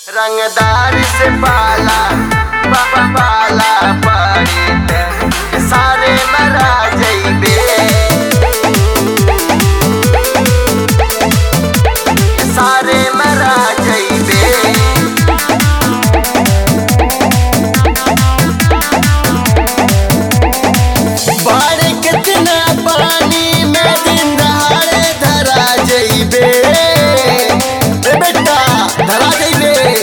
रंगदार से पाला बाबा पाला पड़ी ते सारे मरा जइबे सारे मरा जइबे बाढ़ कितना पानी में दिन दहाड़े धरा जइबे ए बेटा धरा जइबे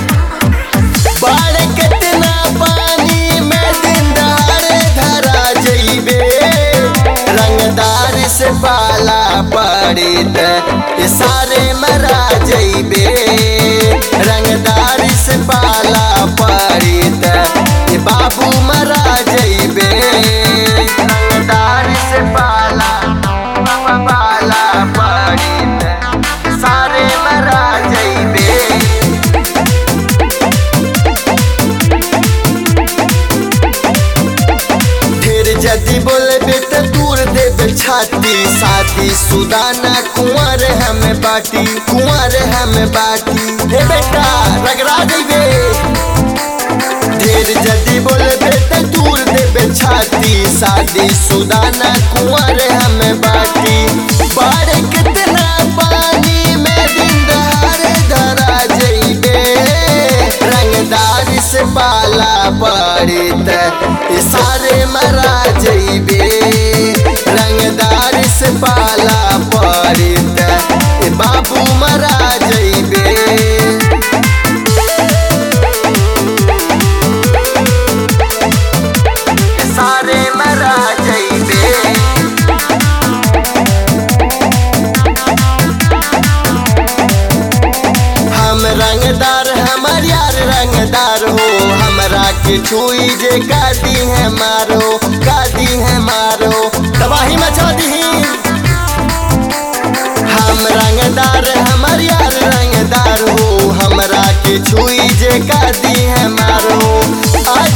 बाढ़ कितना पानी में दिन दहाड़े धरा जइबे रंगदार से पाला पड़ी त ये सारे मरा जइबे रंगदार से पाला पड़ी त ये बाबू मरा जइबे रंगदार से पाला बाबा पाला पड़ी त सारे मरा जइबे फिर जदि बोलबे त दूर देबे छाती साथी सुदाना कुंवर हमें बाटी कुंवर हमें बाटी हे बेटा रगड़ा देबे ढेर जदि बोलबे त दूर देबे छाती शादी सुदाना कुंवर हमें बाटी बाढ़ कितना पानी में दिन दहाड़े धरा जइबे रंगदार से पाला पड़ी त ये सारे मरा जइबे रंगदार से पाला पड़ी त ये बाबू मरा जइबे सारे मरा जइबे हम रंगदार हमर यार रंगदार हो हमरा के छुई जे गादी है मारो गादी है मारो तबाही मचा दी हम रंगदार हमर यार रंगदार हो हमरा के छुई जे गादी है मारो आ